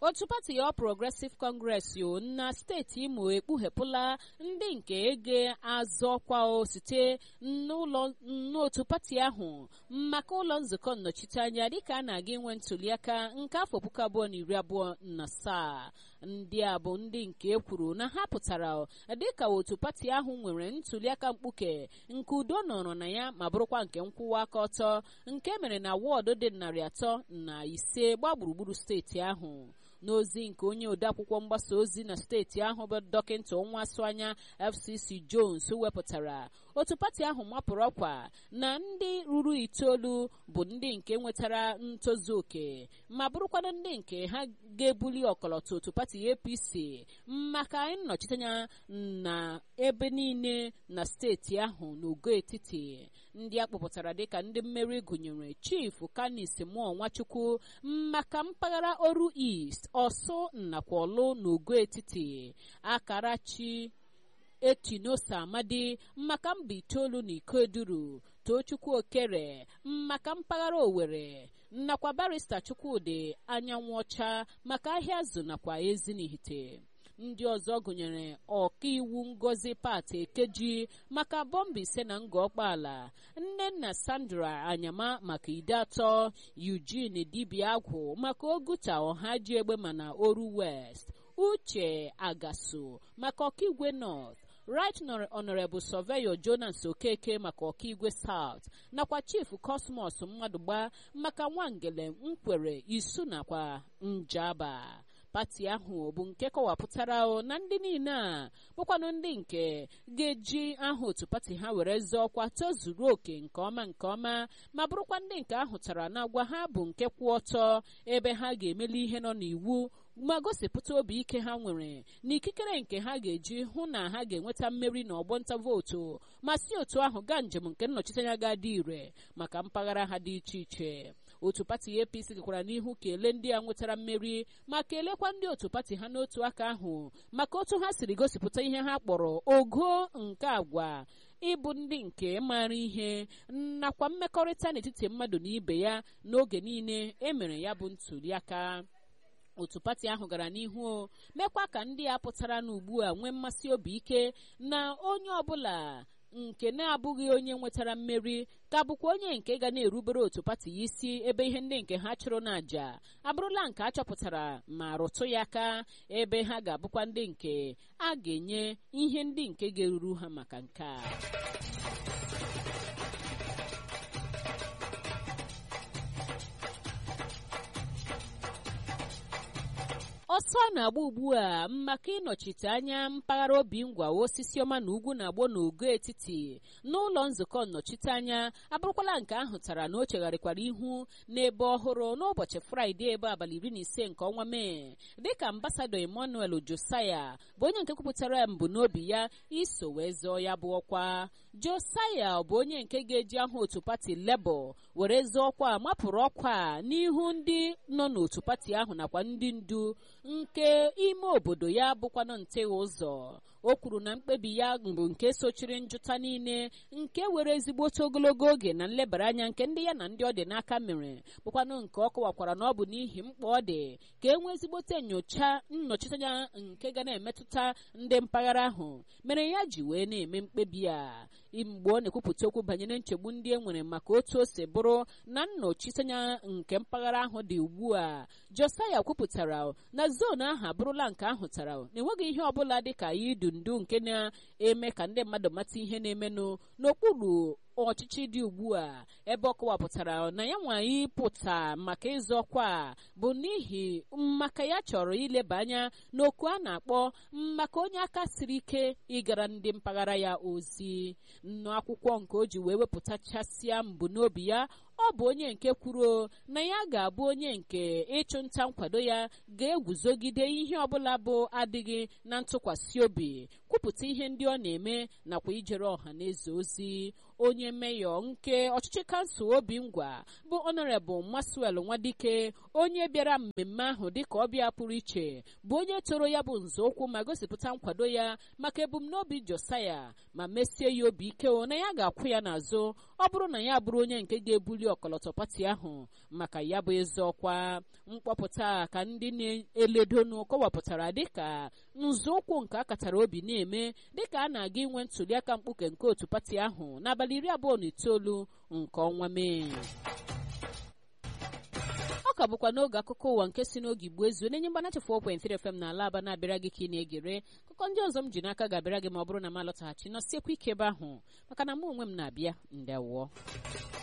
otu pati ya progressive congress yo na steeti imo ekpughepụla ndị nke ege azọkwa site n'ụlọ n'otu pati ahụ maka ụlọ nzukọ nnọchiteanya dịka a na-aga inwe ntuliaka nke afọ puku abụọ na iri abụọ na asaa ndị a bụ ndị nke e kwuru na ha pụtara dịka otu pati ahụ nwere ntuliaka mkpuke nke udo nọrọ na ya ma bụrụkwa nke nkwụwa aka ọtọ nke mere na wọọdụ dị narị atọ na ise gbaa gburugburu steeti ahụ n'ozi nke onye odeakwụkwọ mgbasa ozi na steeti ahụ bụ dọkịta nwasu anya fcc jones wepụtara otu pati ahụ mapụrụ ọkwa na ndị ruru itoolu bụ ndị nke nwetara ntozu oke ma bụrụkwanụ ndị nke ha ga-ebuli ọkọlọtọ otu pati apc maka nnọchiteanya na ebe niile na steeti ahụ n'ogo etiti ndị a kpọpụtara dịka ndị mmeri gụnyere chief kanis mụọ nwachukwu maka mpaghara oru east ọsụ nakwa ọlụ n'ogo etiti akarachi etinosa amadi maka mba itoolu na ikoduru tochukwu okere maka mpaghara owere nakwa barista chukwudị anyanwụ ọcha maka ahịa azụ nakwa ezinihite ndị ọzọ gụnyere ọkaiwu ngozi pat ekeji maka bọmba ise na nga ọkpaala nnenna sandra anyama maka ide atọ eugene dibia agwụ maka oguta ọhaji egbe mana oru west uche agasu maka ọkaigwe north right honorable surveyor jonas okeke maka ọkaigwe south nakwa chief cosmos mmadụgba maka nwangele nkwere isu nakwa njaba pati ahụ bụ nke kọwapụtara na ndị niile a bụkwanụ ndị nke ga-eji aha otu pati ha were zọọ ọkwa tozuru oke nke ọma nke ọma ma bụrụkwa ndị nke ahụtara na agwa ha bụ nke kwụ ọtọ ebe ha ga-emeli ihe nọ n'iwu ma gosipụta obi ike ha nwere na ikikere nke ha ga-eji hụ na ha ga-enweta mmeri na ọgbọnta vootu ma si otu ahụ gaa njem nke nnọchiteanya ga-adị ire maka mpaghara ha dị iche iche otu pati apc gakwara n'ihu kelee ndị a nwetara mmeri ma kelekwa ndị otu pati ha n'otu aka ahụ maka otu ha siri gosipụta ihe ha kpọrọ ogo nke agwa ịbụ ndị nke maara ihe nakwa mmekọrịta n'etiti mmadụ na ibe ya n'oge niile emere ya bụ ntuliaka otu pati ahụ gara n'ihu mekwa ka ndị a pụtara n'ugbu a nwee mmasị obi ike na onye ọbụla nke na-abụghị onye nwetara mmeri ka bụkwa onye nke ga na-erubere otu pati ya isi ebe ihe ndị nke ha chụrụ n'àjà abụrụla nke a chọpụtara ma rụtụ ya aka ebe ha ga-abụkwa ndị nke a ga-enye ihe ndị nke ga-eruru ha maka nke a ọsọ na-agba ugbu a maka ịnọchite anya mpaghara obi ngwa osisi ọma na ugwu na-agbọ n'ogo etiti n'ụlọ nzukọ nnọchiteanya abụrụkwala nke ahụ tara na o chegharịkwara ihu n'ebe ọhụrụ n'ụbọchị fraịde ebe abalị iri na ise nke ọnwa mee dịka ambasadọ emmanuel josaya bụ onye nke kwupụtara mbunobi ya iso wee zọọ ya bụ ọkwa josaya bụ onye nke ga-eji aha otu pati lebọ were zọọ ọkwa mapụrụ ọkwa n'ihu ndị nọ n'otu pati ahụ nakwa ndị ndu nke ime obodo ya bụkwanụ ntegha ụzọ o kwuru na mkpebi ya bụ nke sochiri njụta niile nke were ezigbote ogologo oge na nlebara anya nke ndị ya na ndị ọ dị n'aka mere bụkwanụ nke ọ kọwakwara na ọ bụ n'ihi mkpa ọ dị ka e nwee ezigbote nyocha nnọchiteanya nke ga na-emetụta ndị mpaghara ahụ mere ya ji wee na-eme mkpebi a mgbe ọ na-ekwupụta okwu banyere nchegbu ndị e nwere maka otu o si bụrụ na nnọchiteanya nke mpaghara ahụ dị ugbu a josaya kwupụtara na zonu ahụ abụrụla nke ahụtara na enweghị ihe ọbụla dị ka idu ndu nke na-eme ka ndị mmadụ mata ihe na-emenụ n'okpuru ọchịchị dị ugbu a ebe ọ kọwapụtara na ya nwa ịpụta maka ịzọ ọkwa bụ n'ihi maka ya chọrọ ileba anya n'oku a na-akpọ maka onye aka siri ike ịgara ndị mpaghara ya ozi nnụ akwụkwọ nke o ji wee wepụtachasịa mbụ n'obi ya ọ bụ onye nke kwuru na ya ga-abụ onye nke ịchụnta nkwado ya ga-eguzogide ihe ọbụla bụ adịghị na ntụkwasị obi kwupụta ihe ndị ọ na-eme nakwa ijere ọha na eze ozi onye meyọ nke ọchịchị kansụl obi ngwa bụ ọnọrebụl maswel nwadike onye bịara mmemme ahụ dịka ọbịa pụrụ iche bụ onye toro ya bụ nzọụkwụ ma gosipụta nkwado ya maka ebumnobi josaya ma mesie ya obi ike na ya ga-akwụ ya n'azụ ọ bụrụ na ya bụrụ onye nke ga-ebuli ọkọlọtọ pati ahụ maka ya bụ ezi ọkwa mkpọpụta ka ndị na-eledonu kọwapụtara dịka nzọụkwụ nke akatara obi na-eme dịka a na-aga inwe ntụliaka mkpuke nke otu pati ahụ n'abalị iri abụọ na itoolu nke ọnwa mee ọ ka bụkwa n'oge akụkọ ụwa nke si n'oge igbo ezu na-enye mgbanacha 4.3 FM na ala aba na-abịara gị ka ị na-egere akụkọ ndị ọzọ m ji n'aka ga-abịara gị ma ọ bụrụ na m alọtaghachi nọsiekwa ike ebe ahụ maka na mụ onwe m na-abịa ndewọ